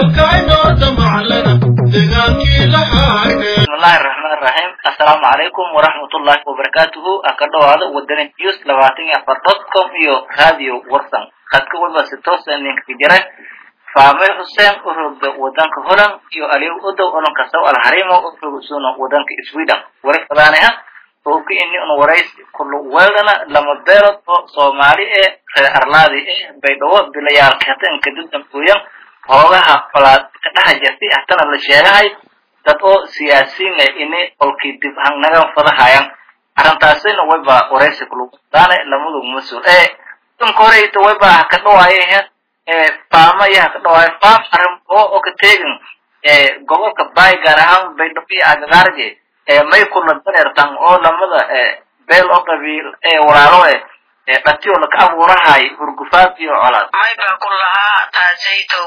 bismillahi raxmaan raxiim assalaamu calaykum waraxmatullaahi wabarakaatuhu aka dhawaada wadani news labaatan iyo afar dot com iyo radio watson khadka walba si toosa ninka jira faamil xuseen u rogda wadanka holland iyo aliw udow olanka saw alharimo u rogsuna wadanka sweden wari fadaanaha oo ka ini un waraysi kullu weedana lama beelood oo soomaali ee reer arlaadi ee baydhabo bilayaalka hata inkadib dambuuyan hoogaha falaad ka dhaha jirtay hatana la sheegahay dad oo siyaasiin ah ini olkii dib hangnagan fadahayan arrintaasina wayba waraysi kulugdaane lamadu mas-uul ee dunka horeyta wayba haka dhawaaye ee faama iyo haka dhawaaye faam arrin oo oo ka teegin ee gobolka baay gaar ahaan baydhabo iyo agagaarge ee may kula dareertan oo lamada ee beel oo qabiil ee walaalo eh ee dhatiyo laka abuurahay hurgufaad iyo colaad mayba ku lahaa taasaytow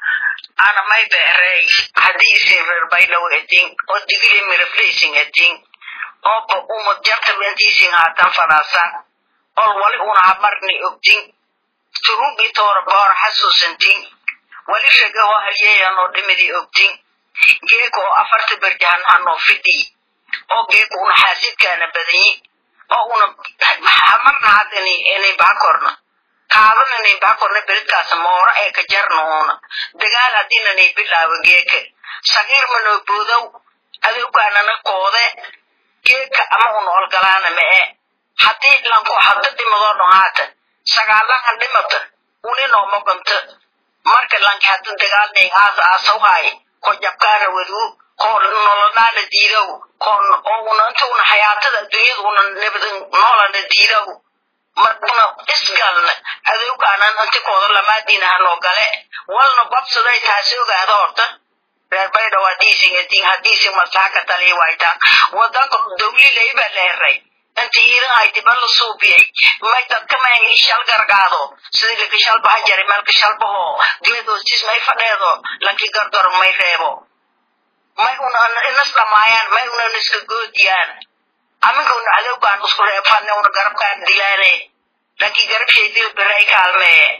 ana mayba erey hadiisi reer baydhow edin oo digili mirafleysin edin ooba umad jarta wentiisin haatan fadaasan ol wali una hamarni ogdin turubi toora boor xasuusantin wali shaga oo halyeeyanoo dhimidi ogdin geeka oo afarta berjahan hanoo fidhi oo geeka una xaasidkaana badanyi oo una hamarna haddani inay baakorna kaaban inay baakorna beridkaas moora ee ka jarna uuna dagaal haddiinanay bilaawo geeka sagiir manoo boodow adowgaanana koode geeka ama una olgalaana ma e haddii lanko hadda dhimadoo dhan haata sagaalahan dhimata uninoo moganta marka lanki hadda dagaalnay aas aasawhaay ko jabkaana waduu ko nolonaana diidow ko oo una inta una xayaatada adduunyada una nabada noolana diidow maruna isgalna adowgaanan intikooda lamaadiina hanoo gale walna babsaday taasi ogaada horta reer baydhow hadiisin edin hadiisin maslaxa ka taliya waytaan wadanka dawlilay baa la heray inta iidan haytiba la suubiyey may dadka may shal gargaado sidii laka shalbaha jari meelka shalbaho geedoostis may fadheedo laki gargaro may reebo may una inas dhamaayaan may una iska goodiyaan aminka una cadowgaan isku reebfadne una garabkaan dilaane laki garabshaydil biray kaalmee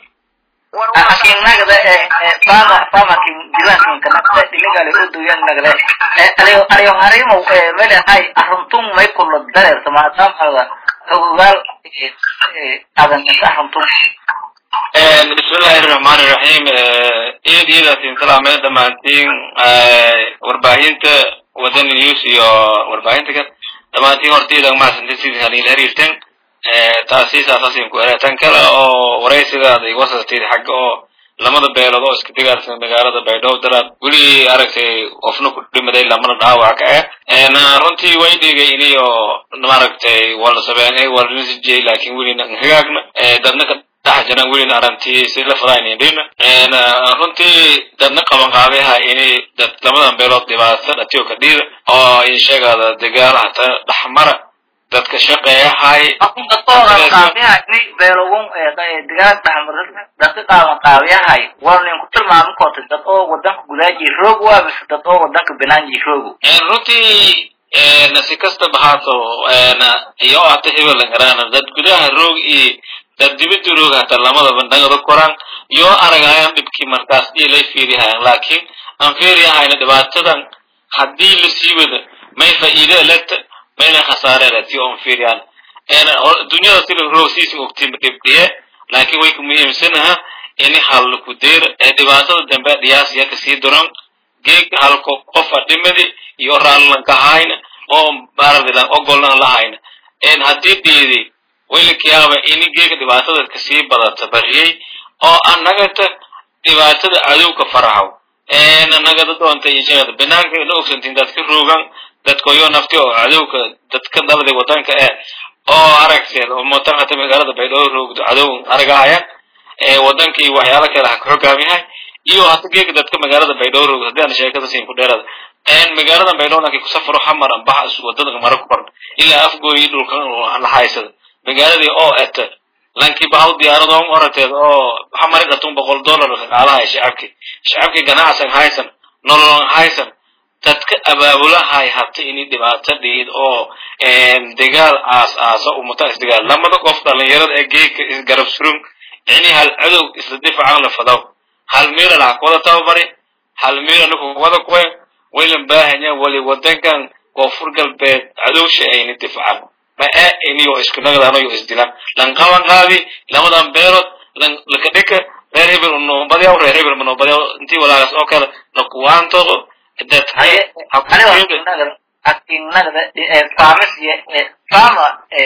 akin nagde fama fama kin dilakin kanagde ilegale uduyan nagde aliyo aliyo harimo mele hay aruntum may kulo dareerto maadaama ogaal adan inta aruntum bismillahi raxmaani raxiim eed iyadaasin salaamee dhammaantiin warbaahinta wadani news iyo warbaahinta ka dhammaantiin hortayda maasanta sidii halila xiriirteen taasi saasasin ku tan kale oo waraysigaada iga wasatid xagga oo lamada beelood oo iska digaarsan magaalada baydhabo daraad weli aragtay qofna ku dhimaday lamana dhaawac ka ah runtii way dhigay iniyo maaragtay wala sabeenay wala nisijey laakin welina hagaagna dadna ka dhex jiraan welina arantii si la fadaynindhina runtii dadna qaban qaabeha ini dad lamadan beelood dhibaato dhatiyo ka dhiida oo in sheegada dagaal hataa dhexmara dadka shaqeeyahay qaabiyahay beelogun digaag dhaxmar dadka qaaban qaabiyahay war nin ku tilmaami koota dad oo wadanka gudaaji roog waa mise dad oo wadanka banaanji roogu runtii si kastaba haato iyo hata hebel garaan dad gudaha roog iyo dad dibada roog hata lamadaba dhangada koraan iyo aragayaan dhibkii markaas iyo lay fiirihayan laakiin aan fiiriyahayna dhibaatadan haddii la sii wada may faa'iide leta mayna khasaareleti on fiiriyaan dunyada sida roogsiisin ogtiin dhibdhiye laakiin way ku muhiimsanaha ini hal ku deer ee dhibaatada dambe dhiyaasiya kasii duran geeg halko qofa dhimadi iyo raallankahayn oo baaradilan ogolnan lahayna en haddii dhiidi waylakiyaaba ini geega dhibaatada kasii badata bariyey oo annagata dhibaatada cadowka farahaw annagada doonta insheegada banaanka na ogsantiin dadka roogan dadkoyo nafti oo cadowka dadka dhalday wadanka eh oo aragteed oo mootan hata magaalada baydhabo roogdo cadow aragahaya wadankii waxyaalo kale ha ka xogaamiyahay iyo hata geega dadka magaalada baydhabo roogdo haddii aan sheekada siin ku dheerada magaalada baydhabo lankii kusafaro xamaran baxa wadada mara ku barn ilaa afgooyi dhulkan la haysada magaaladii oo eta lankii bahaw diyaaradoon orateed oo xamari dhatun boqol dollar qaalahay shacabkii shacabkii ganacsan haysan nololon haysan dadka abaabulahay hata ini dhibaato dhiid oo dagaal aas aasa umata isdagaal lamada qof dhalinyarada ee geedka isgarab surun ini hal cadow isla difacan la fadaw hal meela laha kuwada tababari hal meel anagu wada kuwen waylan baahanya wali wadankan koonfur galbeed cadowsha ayna difaacan ma ee iniyo isku nagdano yo isdilaan lan qaban qaadi lamadan beelood lan laka dhika reer hebel unoobadyaw reer hebel manoobadyaw intii walaagaas oo kale lakuwaantodo haye aniga akinagda faamis faama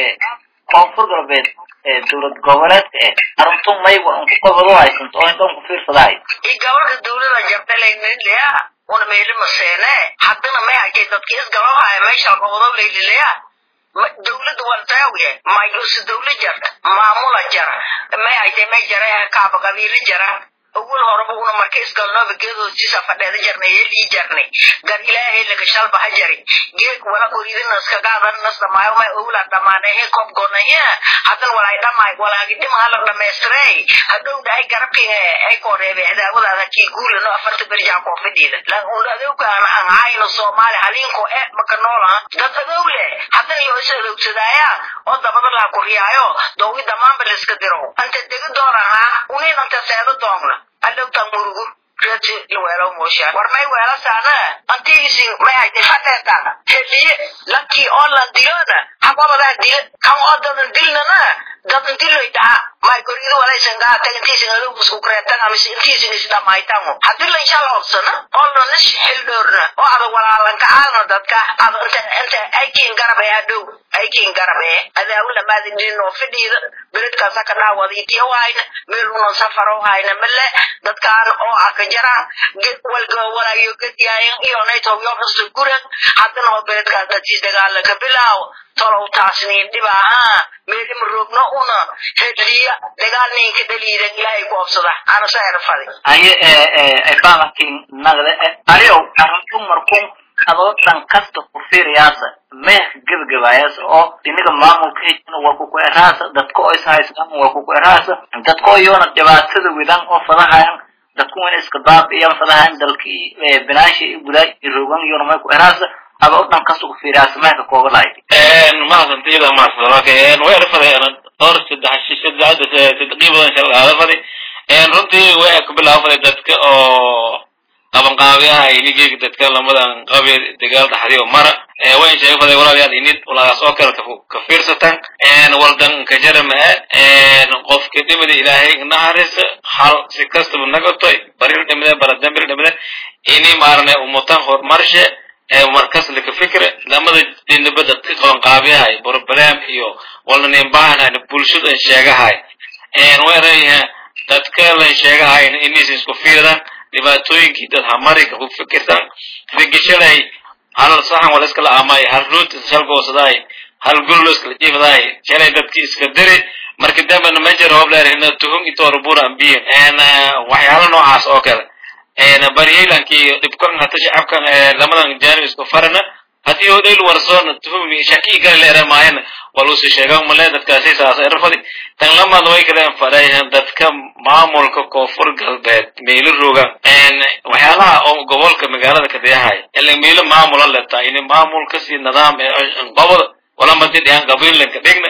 koonfur galbeed dowlad goboleedka eh arintun mayba unku qabado haysanto oo inta unku fiirsadahay i gabalka dawlada jartalaynaylaya una meeli maseene haddana may hakay dadki isgabahaya meesha gobodo laylilaya dawladda waltaawiye mayusi dawla jar maamula jar may haytay may jara kaaba qabiili jara awal horeba una marka isgalnooba geedoosiisa fadheeda jarnay eelii jarnay gar ilaahay laga shalbaha jari geeg wala qoridinaska gaadannas dhamaayo may owla dhamaanahe kob gonaya hadan walay dhamaay walaagi dhim hala dhamaystirey hadhow dhahay garabkiga ay kooreebe cidaawadaada kii guulano afarta berjaa koofadiida lan un adowgaan aan hayno soomaali halinko e maka noolaha dad adow leh hadan iyo is adowsadaaya oo dabada laa kuriyaayo doogi damaanba layska diro anta degi doonaha unin anta seedo doogna adowtan murugu rati iweelo moosha warnay weelasaana antigisin may haytay fadheetaan heliye lankii oo lan dilona haqobadaa dile kan oo dadan dilnana dadan diloy dhaha may goridu walaysan gaa tagintiisin adowkusku kureetan amise intiisin isdhamaytango hadii la insha la obsana oo lana xildhoorna oo ada walaalanka aadna dadka ada inta inta aykiin garabe adhow aykiin garabe adaawula maadidinoo fidhiida beledkaasa ka dhaawada itiyo hayna meeluno safaro hayna male dadkaan oo aka jaraan walga walaayo gadiyaayan iyo naytowyobasu guran haddana oo beledkaas dadkiis dagaala ka bilaawo tolow taasniin dhiba ahaa meelima roogno una hedliya dagaal ninka dhaliidan ilaahay ku obsada ana saera fadi haye faamakin nagda ariyow arintun markun adoo dhan kasta ku fiiriyaasa meeh gebagabaayas oo iniga maamulka hejina walku ku eraasa dadka oo ishaystaan walku ku eraasa dadka oo iyona dhibaatada widan oo fadahayan dadku ina iska baabi'iyan fadahayan dalkii binaashi gudaa rogan iyona may ku eraasa adoo dhan kasta ku fiiriyaasa meehka kooga lahayd mahadsantiida mahadsanaka way arfadeen dhowr saddex saddex saddeqii badan shal arafadi runtii way ku bilaafaday dadka oo qabanqaabiyaha inigeyga dadka lamadan qabi dagaal dhaxdiyo mara wayn sheega faday walaalayaal inid walaagaas oo kale ka fiirsataan waldan ka jarama qofka dhimada ilaahay naharisa hal si kastaba nagatoy baril dhimade baradambir dhimade ini maarane umutan horumarshe markas laka fikre lamada dhinaba dadka qabanqaabiyahay problem iyo walnanin baahanayn bulshadan sheegahay weerayha dadka lan sheegahayn inaysan isku fiirdan dhibaatooyinkii dad hamarika ku fikirtan figishalay hal saxan wala iskala amay hal ruut shalgoosadaay hal gullo iskala jiifadaay shalay dadkii iska diri marka dambana majer hobleerhina tuhum itoorubura ambiye waxyaalo noocaas oo kale baryaylankii dhibkan hata shacabkan lamadan jaanib isku farana haddii hodayl warsoon tuhumi shakii gala leera maayana walusi sheegan male dadkaasi saas erfadi tan lamad way kaleen fadhayan dadka maamulka koonfur galbeed meelo rogan waxyaalaha oo gobolka magaalada kadayahay ila meelo maamula leta ini maamulka si nidaam goboda walamadi dhihan qabiilanka dhigna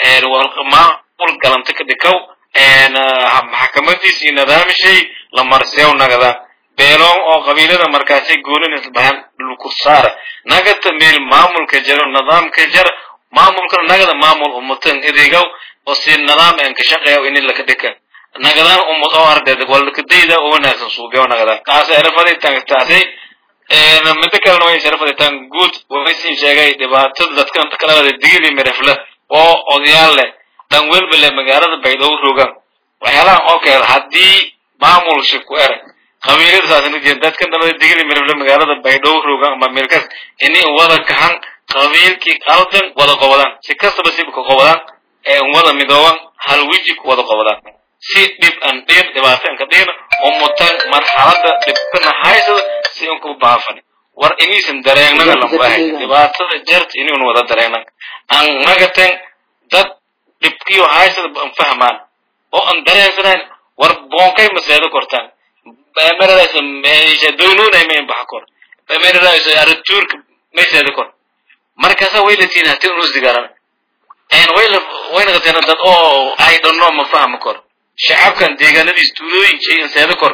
maamul galanta ka dhikaw maxkamadiis iyo nidaamishay la marseew nagada beeloon oo qabiilada markaasi goonin bahan dhulku saara nagata meel maamulka jaro nidaamka jara maamulkana nagada maamul ummatan edegaw oo si nidaam aan ka shaqeeya ini laka dhika nagadan ummad oo ardeed walkadayda oo wanaagsan suubiyo nagadan taas erafadi tan taasi midda kalena way sharafadi tan guud waysin sheegay dhibaatada dadkan kalada digidii mirafle oo odayaal leh dhan welba leh magaalada baydhabo rogan waxyaalahan oo kale haddii maamul shibku erag qabiilada saasna jeed dadkan dhalada digida mirable magaalada baydhabo rogan ama meelkaas inay wada kahan qabiilkii qaldan wada qobadaan si kastaba si ka qobadaan ee wada midooban hal weji ku wada qobadaan si dhib aan dhiin dhibaato aan ka dhiin umutan marxalada dhibkana haysada si aan ku baafan war inaysan dareennaga lambahay dhibaatada jarta inaynu wada dareennan aan nagaten dad dhibkiyo haysada aan fahmaan oo aan dareensanayn war boonkay maseedo kortaan meradaasa meesha doonunay mayn baxa kor meradaasa aratuurka mayseedo kor markaasa way la tiin hatii unus digaran en wayla wayna qateen dad oo ay dhanno ma fahmi kor shacabkan deegaanadiis tuulooyin shay in seedo kor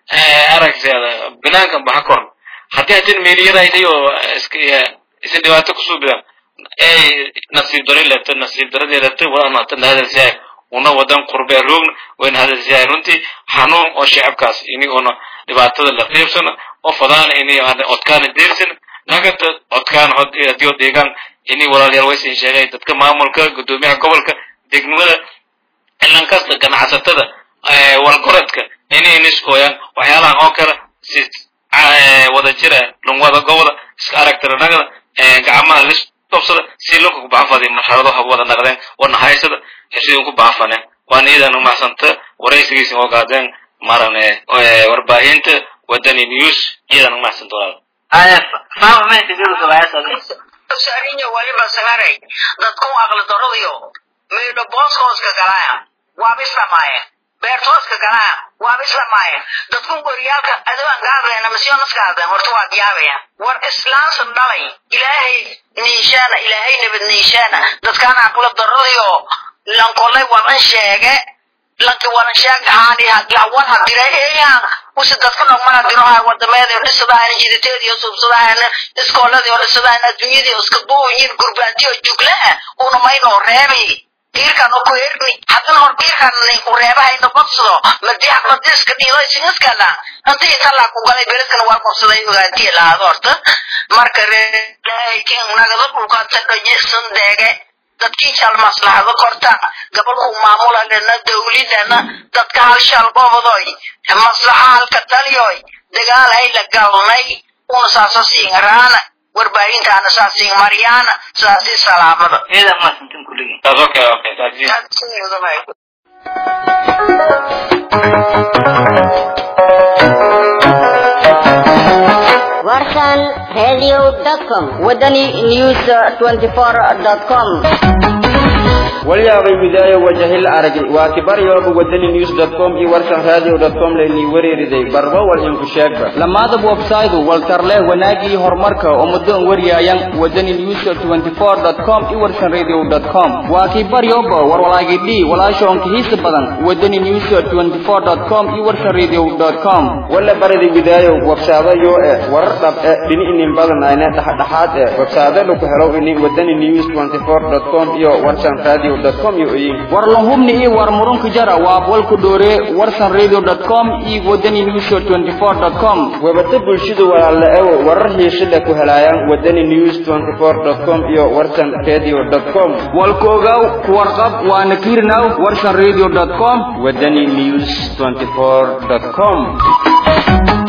aragteeda binaankan baxa koran haddii hadin meeliyarayday oo iska isin dhibaato kusoo bidaan ay nasiib daro leeto nasiib daradii leeto wadana hatan hadalsiyahay una wadan qurbee roogna wayna hadalsiyahay runtii xanuun oo shacabkaas ini una dhibaatada la qiibsana oo fadaana ini odkaana deersana nagata odkaan hadii oo deegaan ini walaalayaal waysin sheegay dadka maamulka gudoomiyaha gobolka degmada ilan kasta ganacsatada walgoradka inay niskooyaan waxyaalahan oo kale si wada jira lungwada goboda iska aragtira nagada gacmaha lis dobsada si lunka ku baxafadi marxalado hab wada naqdeen wana haysada heshidin ku baxafaneen waana iyadan umaxsanta waraysigiisa oo gaadeen marane warbaahinta wadani news iyadan umaxsanta walaal fama maysa bilu gabaayasada sarinya waliba sagaray dadku aqli daradiyo meelo booskooska galaya waaba islamaayeen beertooska galaya waaba islamaayeen dadku goryaalka adawaan ka hadlayna masiyoonaska hadleen horta waa giyaabayaan war islaamsan dhalay ilaahay niishaana ilaahay nabad niishaana dadkaan aqli daradiyo lankolay walan sheege lanki walan sheeg haani lawan hadireeyaan usi dadku dhaqmana diroha wadameeda dhisadahan jiditeediyo subsadahan iskooladii oo dhisadahan adduunyadii iska buuyin gurbaantiyo juglaha una maynoo reebi diirkan oo ku herni haddana hor diirkan ku reebahayna badsado madii xaqladii iska dhiido isingiskala intii talaa ku galay beledkan waa qabsaday ogaantiya lahaado horta marka reekin nagada dhulkaanta dhajisan deege dadkii shal maslaxado korta gobolku maamulanena dawladana dadka hal shal gobodoy maslaxa halka taliyoy dagaal hayla galnay una saasa siingaraana warbaahintaana saa siing maryaana saasi salaamada iyada maasantin kulligii That's okay, okay. That's it. warsan radio.com wadani news 24.com walyaabay widaayo wajahil aragay waa kibaryooba wadani news com iyo warsan radio com laynii wareeriday barba wal inku sheegba lamaadab websaydu waltarleh wanaagii horumarka oo muddoon wariyaayan wadani news 24 com iyo warsan radio com waa kibaryoba warwalaagidhi walaashoonka hiisa badan wadani news 24 com iyo warsan radio com wala barida widaayo websaado yoo eh warar dhab eh dhini inin badan ayna dhexdhexaad eh websaado lagu helo ini wadani news 24 com iyo warsan radio com iyo oyin war lahubni iyo war murunka jara waa walku dhoore warsan radio com iyo wadani news 24 com webata bulshada walaala ewo warar hiishada ku helaayaan wadani news 24 com iyo warsan radio com walkoogaw kuwarqab waana kiirnaw warsan radio com wadani news 24 com